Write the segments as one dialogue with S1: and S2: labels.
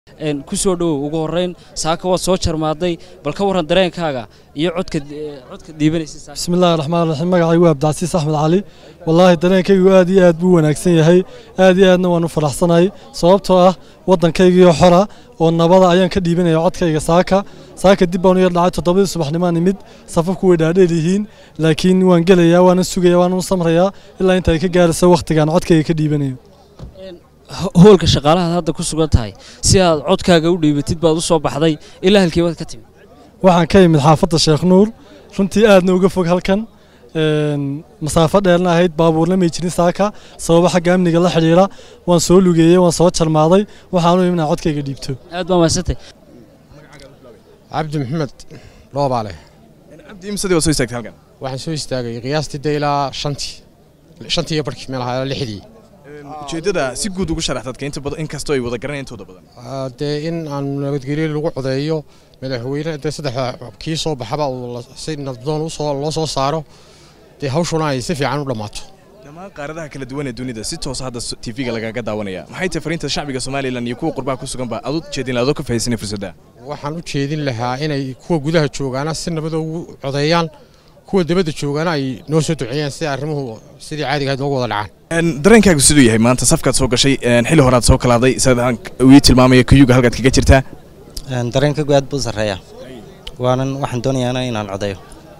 S1: ku soo dhowow ugu horrayn saaka waad soo jarmaaday bal ka warran dareenkaaga iyo codka codka dhiibanaysa
S2: bismi illaahi raxmaan raxiim magacaygu waa abdicasiis axmed cali wallaahi dareenkaygu aad iyo aad buu wanaagsan yahay aad iyo aadna waan u faraxsanahay sababtoo ah waddankaygiio xora oo nabada ayaan ka dhiibanaya codkayga saaka saaka dib baan u yar dhacay toddobadii subaxnimaan imid safafku way dhaadheel yihiin laakiin waan gelayaa waanan sugaya waanan u samrayaa ilaa inta ay ka gaarayso wakhtigaan codkayga ka dhiibanayo
S1: hoolka shaqaalahaad hadda ku sugan tahay si aad codkaaga u dhiibatid baad u soo baxday ilaa halkii baad ka timid
S2: waxaan ka imid xaafadda sheekh nuur runtii aadna uga fog halkan masaafo dheerna ahayd baabuurna may jirin saaka sababo xagga amniga la xidhiidha waan soo lugeeyey waan soo jarmaaday waxaanu imnaa codkayga dhiibto
S1: aad baa mahadsantay
S3: cabdi maxamed loobaale
S4: cabdi imsadii waa soo istaagtay halkan
S3: waxaan soo istaagay qiyaastii dee ilaa shantii shantii iyo barkii meel ahaa lixdii
S4: ujeeddada si guud ugu sharax dadka inta badan inkastoo ay wada garanayaan intooda badan
S3: dee in aan nabadgelyo lagu codeeyo madaxweyne dee saddexda kii soo baxaba uu si nabdoon usoo loo soo saaro dee hawshuna ay si fiican u dhammaato
S4: dhammaan qaaradaha kala duwan ee dunida si toosa hadda tv-ga lagaga daawanaya maxay tahay fariinta shacbiga somalilan iyo kuwa qurbaha ku suganba aad u jeedin adoo ka fahaysanay fursadda
S3: waxaan u jeedin lahaa inay kuwa gudaha joogaana si nabada ugu codeeyaan kuwa dibadda joogaana ay noo soo duceeyaan si arrimuhu sidii caadiga ahayd noogu wada dhacaan
S4: dareenkaagu siduu yahay maanta safkaad soo gashay xilli horaad soo kalaaday sidaan ii tilmaamaya kuyuga halkaad kaga jirtaa
S5: dareenkaygu aad buu sarreeya waanan waxaan doonayaana inaan codeeyo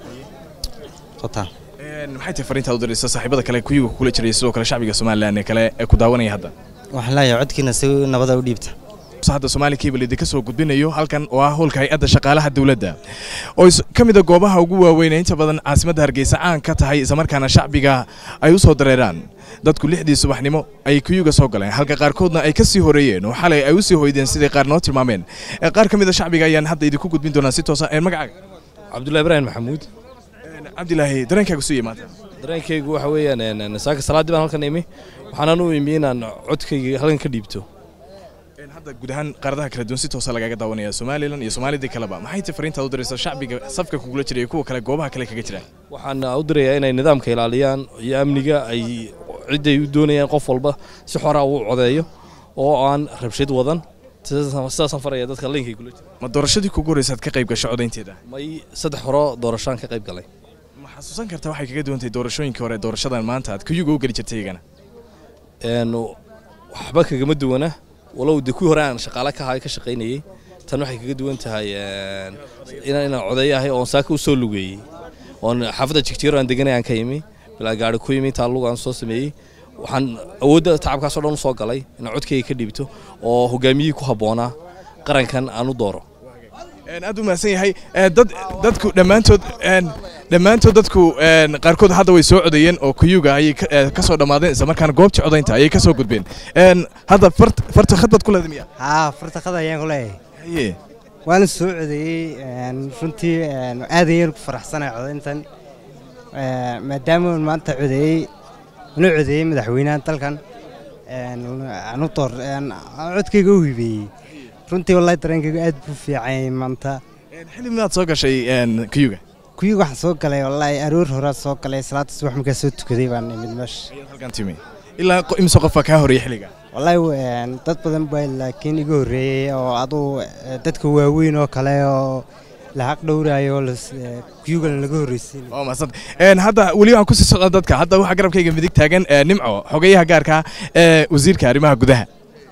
S4: maxay tahay fariintaad u diraysa saaxiibada kale kuyuga kula jiray sidoo kale shacbiga somalilan ee kale ee ku daawanaya hadda
S5: waxaan leeyahay codkiina si nabada u dhiibta
S4: hadda Somali Cable idinka soo gudbinayo halkan oo ah howlka hay'adda shaqaalaha dawladda oo ka mid ah goobaha ugu waaweyn inta badan caasimadda Hargeysa caan ka tahay isla markaana shacbiga ay u soo dareeraan dadku lixdii subaxnimo ay kuyuga soo galeen halka qaarkoodna ay ka sii horeeyeen oo xalay ay u sii hoydeen sidii qaar noo tilmaameen qaar ka mid ah shacbiga ayaan hadda idinku gudbin doonaa si toos ah magacaaga
S6: cabdullahi ibraahim maxamuud
S4: cabdilaahi dareenkaagu suu yimaada
S6: dareenkaygu waxa weeyaan saaka salaaddii baan halkan imi waxaanan u imi inaan codkayga halkan ka dhiibto
S4: hadda guud ahaan qaaradaha kala duwan si toosa lagaga daawanaya somalilan iyo soomaalidii kaleba maxay tahay fariintaad u diraysaa shacbiga safka kugula jira iyo kuwa kale goobaha kale kaga jiraan
S6: waxaan u dirayaa inay nidaamka ilaaliyaan iyo amniga ay cidday u doonayaan qof walba si xora uu codeeyo oo aan rabshad wadan sidaasaan faraya dadka linkay kula jira
S4: ma doorashadii kugu horeysaad ka qayb gasho codaynteeda
S6: may saddex horo doorashaan ka qayb galay
S4: ma xasuusan kartaa waxay kaga duwan tahay doorashooyinkii hore doorashadan maanta aad kuyuga u geli jirtay iyagana
S6: waxba kagama duwana walow de kuwii hore aan shaqaale ka ka shaqaynayey tan waxay kaga duwan tahay inaan codeeyo ahay oon saaka u soo lugeeyey oon xaafadda jigjiiro aan deganay aan ka yimi bilaa gaari ku yimi intaa lug aan soo sameeyey waxaan awoodda tacabkaasoo dhan u soo galay inaan codkayga ka dhiibto oo hogaamiyihii ku habboonaa qarankan aan u dooro
S4: aad u mahadsan yahay dadku dhammaantood dhammaantood dadku qaarkood hadda way soo codeeyeen oo kuyuga ayay ka soo dhammaadeen isla markaana goobtii codaynta ayay ka soo gudbeen hadda farta khadbaad ku leedahay miya
S7: haa farta khad ayaan ku leeyahay
S4: haye
S7: waana soo codeeyey runtii aad ayaan ku faraxsanahay codayntan maadaama maanta codeeyey una codeeyey madaxweynaha dalkan anu door codkayga u hibeeyey runtii wallahi dareenkaygu aad buu fiicanyay maanta
S4: xilli midaad soo gashay kuyuga
S7: kuyuga waxaan soo galay wallaahi aroor horaa soo galay salaada subax markaa soo tukaday baan imid meesha
S4: halkan timi ilaa imse qofaa kaa horeeyey xilliga
S7: wallaahi dad badan baa laakiin iga horreeyey oo aduu dadka waaweyn oo kale oo lahaq dhowraayo kuyugana laga horreysiin
S4: waa mahadsan hadda weli waxaan kusii socdaa dadka hadda waxaa garabkayga midig taagan nimco xogeyaha gaarka ee wasiirka arrimaha gudaha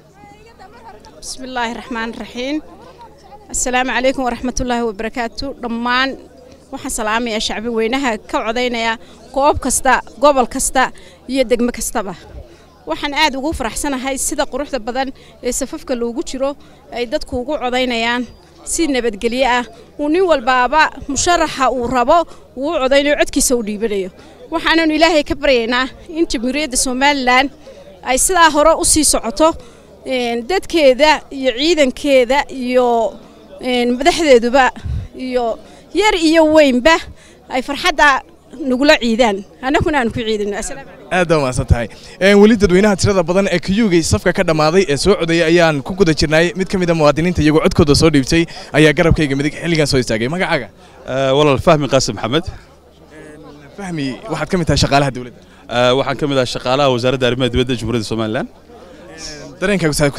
S8: بسم الله الرحمن الرحيم السلام عليكم ورحمة الله وبركاته دمان waxaan salaamayaa shacbi weynaha ka codaynaya goob kasta gobol kasta iyo degmo kastaba waxaan aad ugu faraxsanahay sida quruxda badan ee safafka loogu jiro ay dadku ugu codaynayaan si nabadgelyo ah uu nin walbaaba musharaxa uu rabo uu u codaynayo codkiisa u dhiibanayo waxaananu ilaahay ka baryaynaa in jamhuuriyadda somalilan ay sidaa hore u sii socoto dadkeeda iyo ciidankeeda iyo madaxdeeduba iyo yar iyo weynba ay farxadda nagula ciidaan annaguna aan ku ciidano
S4: aad baa mahadsan tahay weli dadweynaha tirada badan ee kuyugay safka ka dhammaaday ee soo codeeyay ayaan ku guda jirnay mid ka mid a muwaadiniinta iyagoo codkooda soo dhiibtay ayaa garabkayga midig xilligan soo istaagay magacaaga
S9: walaal fahmi qaasim maxamed
S4: fahmi waxaad ka mid tahay shaqaalaha dowladda
S9: waxaan ka mid ahay shaqaalaha wasaaradda arrimaha dibadda jamhuuriyadda somalilan
S4: dareenkaagu saa ku suuyey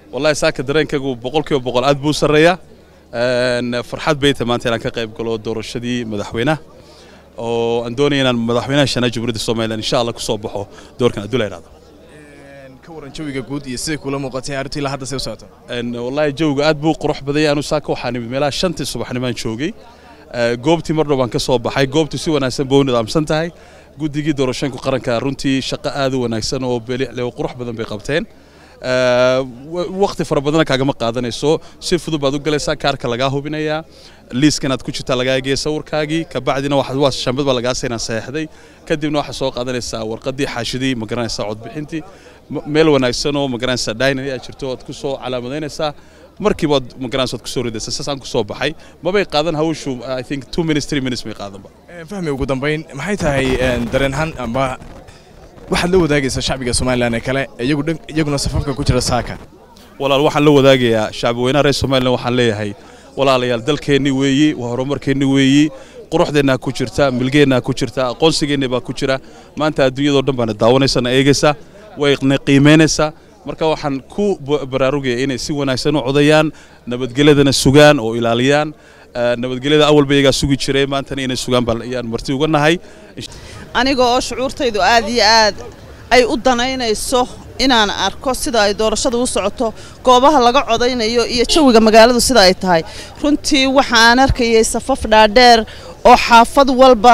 S9: wallahi saaka dareenkaygu boqolkiiba boqol aad buu u sarreeyaa Een, farxad bay tahay maanta inaan ka qayb galo doorashadii madaxweynaha oo aan doonaya inaan madaxweynaha shanaad jamhuuriyadda somalilan insha allah ku soo baxo doorkan hadduu la idhaahdo
S4: ka waran jawiga guud iyo siday kula muuqatay arrintu ilaa hadda say u socoto
S9: Een, wallahi jawga aad buu qurux badan yahay anu saaka waxaan imid meelaha shantii subaxnimaan joogay Ee, goobtii mar dhow baan ka soo baxay goobtu si wanaagsan bay u nidaamsan tahay guddigii doorashooyinka qaranka runtii shaqo aad u wanaagsan oo beelicle oo qurux badan bay qabteen Ee, wa- waqti fara badana kaagama qaadanayso si fudud baad u galaysaa kaarka lagaa hubinayaa liiskan aad ku jirtaa lagaa eegaya sawirkaagii kabacdina waxaad waa shambad baa lagaa siinaa saxeexday kadibna waxaad soo qaadanaysaa warqadii xaashidii ma garanaysaa codbixintii M- meel wanaagsan oo ma garanaysaa dynany aad jirto oad ku soo calaamadaynaysaa markiiba waad ma garanaysaa oad ku soo ridaysaa saasaan ku soo baxay mabay qaadan hawshu i think two minutes three minutes may qaadanba
S4: Een, fahmi ugu dambayn maxay tahay een, dareenhan amba waxaad la wadaagaysaa shacbiga somalilan ee kale iyagu dhan- iyaguna safafka ku jira saaka
S9: walaal waxaan la wadaagayaa shacbi weynaha reer somalilan waxaan leeyahay walaalayaal dalkeenni weeyi waa horumarkeenni weeyi quruxdeennaa ku jirta milgeennaa ku jirta aqoonsigeenni baa ku jira maanta adduunyadoo dhan baana daawanaysana eegaysaa wayna qiimaynaysaa marka waxaan ku ba- baraarugaya inay si wanaagsan u codayaan nabadgelyadana sugaan oo ilaaliyaan Eh, nabadgelyada awalba iyagaa sugi jiray maantana inay sugaan baan ayaan marti uga nahay
S10: aniga oo shucuurtaydu aad iyo aad ay u danaynayso inaan arko sida ay doorashadu u socoto goobaha laga codaynayo iyo jawiga magaaladu sida ay tahay runtii waxaan arkayay safaf dhaadheer oo xaafad walba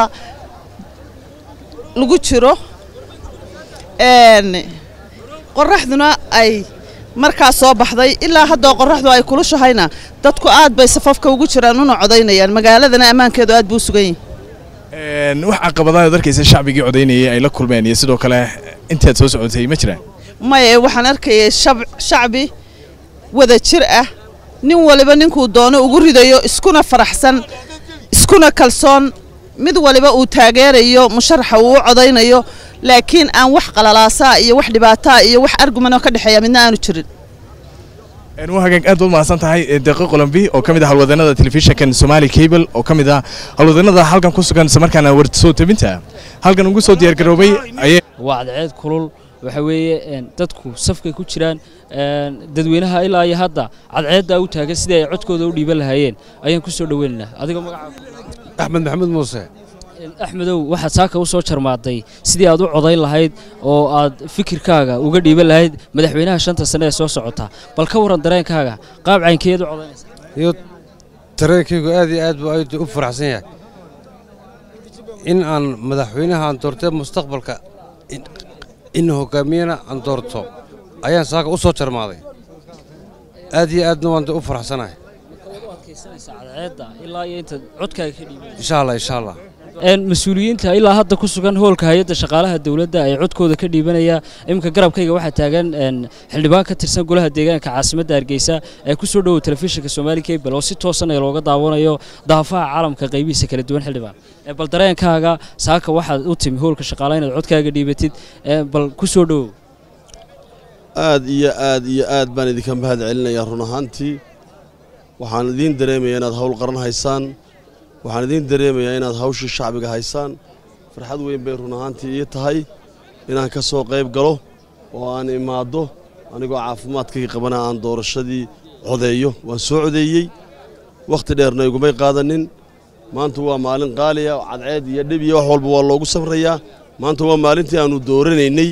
S10: lagu jiro een qoraxduna ay markaa soo baxday ilaa haddoo qoraxdu ay kulushahayna dadku aad bay safafka ugu jiraan una codaynayaan magaaladana ammaankeedu aad buu u sugan yahay
S4: Een, wax caqabadaha ad arkaysa shacbigii codaynayay ay la kulmeen iyo sidoo kale intaad soo socotay ma jiraan
S10: maye waxaan arkayay shab- shacbi wada jir ah nin waliba ninkuu doono ugu ridayo iskuna faraxsan iskuna kalsoon mid waliba uu taageerayo musharaxa uu u codaynayo laakiin aan wax qalalaasaa iyo wax dhibaataa iyo wax argumanoo ka dhexeeya midna aanu jirin
S4: Een, waa hagaag aad baad mahadsan tahay ee, deeqo qolambi oo ka mid ah halwadanada telefishinkan somali cable oo ka mid ah halwadanada halkan ku sugan isla markaana war soo tabinta halkan ugu soo diyaargaroobay ayay
S1: waa cadceed kulul waxa weeye een, dadku safkay ku jiraan een, dadweynaha ilaa iyo hadda cadceeddaa u taagan sidii ay codkooda u dhiiban lahaayeen ayaan ku soo dhoweynaynaa adigoo magaca
S11: axmed maxamed muuse
S1: axmedow waxaad saaka u soo jarmaaday sidii aad u codayn lahayd oo aad fikirkaaga uga dhiiban lahayd madaxweynaha shanta sane ee soo socota bal ka waran dareenkaaga qaab caynkeed u codaynaysa
S11: iyo dareenkaygu aad iyo aad buu aad u faraxsan yahay in aan madaxweynaha aan doortee mustaqbalka in- in hogaamiyana aan doorto ayaan saaka u soo jarmaaday aad iyo aadna waan u faraxsanahay
S1: cadceedda ilaa iyo intaad codkaaga ka dhiiban
S11: insha allah insha allah
S1: een mas-uuliyiinta ilaa hadda ku sugan hoolka hay-adda shaqaalaha dowladda ay codkooda ka dhiibanaya iminka garabkayga waxaa taagan een xildhibaan ka tirsan golaha deegaanka caasimadda hargeysa ee ku soo dhowow telefishinka somaali cable oo si toosan ee looga daawanayo daafaha caalamka qaybihiisa kala duwan xildhibaan ee bal dareenkaaga saaka waxaad u timi hoolka shaqaalaha inaad codkaaga dhiibatid ee bal ku soo dhowow
S12: aad iyo aad iyo aad baan idinka mahad celinayaa run ahaantii waxaan idiin dareemayaa inaad hawl qaran haysaan waxaan idiin dareemayaa inaad hawshii shacbiga haysaan farxad weyn bay run ahaantii ii tahay inaan ka soo qayb galo oo aan imaaddo anigoo caafimaadkaygii qabana aan doorashadii codeeyo waan soo codeeyey wakhti dheerna igumay qaadanin maanta waa maalin qaaliya cadceed iyo dhib iyo wax walba waa loogu safrayaa maanta waa maalintii aannu dooranaynay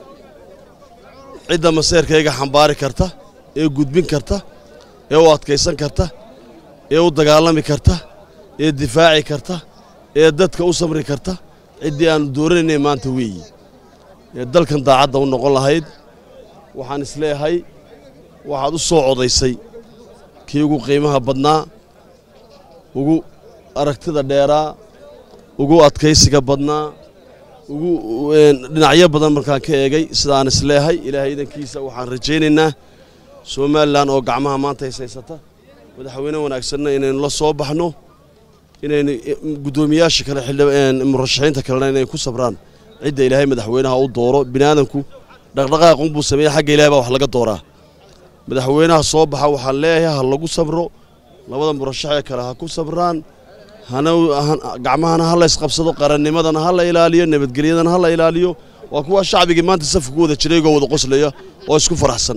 S12: cidda maseerkayga xambaari karta ee gudbin karta ee u adkaysan karta ee u dagaalami karta ee difaaci karta ee dadka u samri karta ciddii aannu dooranaynay maanta weeyi ee dalkan daacadda u noqon lahayd waxaan isleeyahay waxaad u soo codaysay kii ugu qiimaha badnaa ugu aragtida dheeraa ugu adkaysiga badnaa ugu dhinacyo badan markaan ka eegay sidaan isleehay ilaahay idankiisa waxaan rajaynaynaa somalilan oo gacmaha maanta haysaysata madaxweyne wanaagsanna inaynu la soo baxno inaynu guddoomiyaasha kale murashaxiinta kalena inay ku sabraan cidda ilaahay madaxweynaha u dooro biniaadanku dhaqdhaqaaqunbuu sameeya xagga ilahay baa wax laga dooraa madaxweynaha soo baxa waxaan leeyahay ha lagu sabro labada murashaxee kale ha ku sabraan gacmahana ha la isqabsado qarannimadana ha la ilaaliyo nabadgelyadana ha la ilaaliyo waa kuwa shacbigii maanta safka ku wada jiray igoo wada qoslaya oo isku faraxsan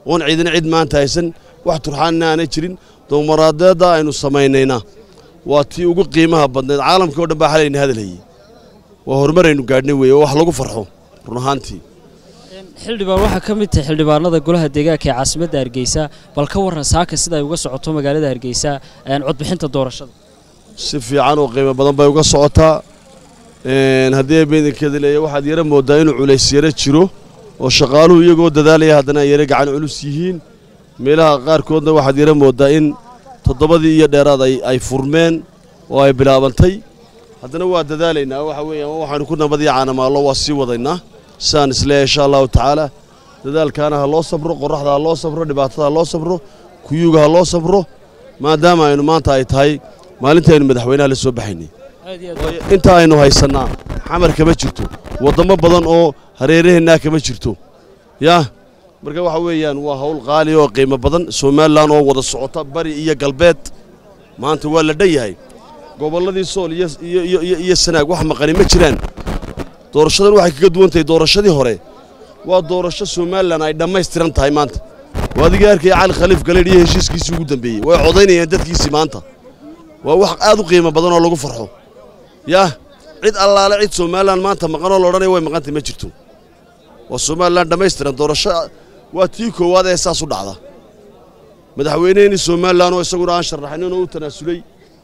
S12: oon ciidina cid maanta haysan wax turxaanina aanay jirin domaraadeedda aynu samaynayna waa tii ugu qiimaha badnayd caalamkii oo dhan baa xalayna hadal hayey waa horumar aynu gaadhnay weeye oo wax lagu farxo run ahaantii
S1: xildhibaan waxaa ka mid tahay xildhibaanada golaha deegaanka ee caasimadda hargeysa bal ka warran saaka sida ay uga socoto magaalada hargeysa een, codbixinta doorashada
S12: si fiican oo qiimo badan bay uga socotaa Een, haddii ay beedankeeda leeyahay waxaad yara mooddaa inuu culays yara jiro oo shaqaaluhu iyagoo dadaalaya haddana ay yara gacan culus yihiin meelaha qaarkoodna waxaad yara mooddaa in toddobadii iyo dheeraad ay, ay furmeen oo ay bilaabantay haddana waa dadaalaynaa waxa weeyaan waxaanu ku nabadii caanamaallo waa sii wadaynaa sidaan isleeyahay insha allahu tacaala dadaalkaana ha loo sabro qorraxda ha loo sabro dhibaatada ha loo sabro kuyuuga ha loo sabro maadaama aynu maanta ay tahay maalintii aynu madaxweynaha la soo baxaynay inta aynu haysannaa xamar kama jirto waddamo badan oo hareeraheennaa kama jirto yaa marka waxa weeyaan waa hawl qaali oo qiimo badan somalilan oo wada socota bari iyo galbeed maanta waa la dhan yahay gobolladii sool iyo iyo iyo iyo iyo sanaag wax maqani ma jiraan doorashadan waxay kaga duwan tahay doorashadii hore waa doorasho somalilan ay dhammaystiran tahay maanta waa adiga arkaya cali khaliif galeedh iyo heshiiskiisii ugu dambeeyey way codaynayeen dadkiisii maanta waa wax aad u qiimo badan oo lagu farxo yaa cid allaale cid somalilan maanta maqanoo laodhanaya way maqantay ma jirto waa somalilan dhammaystiran doorasho waa tii koowaad ee saas u dhacda madaxweyneheenii somalilan oo isaguna aan sharaxanin oo u tanaasulay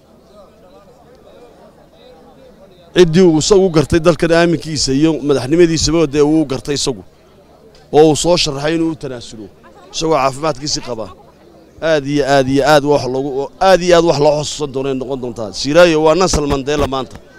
S12: ciddii uu isagu gartay dalkan aaminkiisa iyo madaxnimadiisaba dee uu gartay isagu oo uu soo sharaxay inuu u tanaasulo isagoo caafimaadkiisii qaba aad iyo aad iyo aad wax loogu aad iyo aad wax loo xusuusan doonay noqon doontaa siraayo waa nasal mandela maanta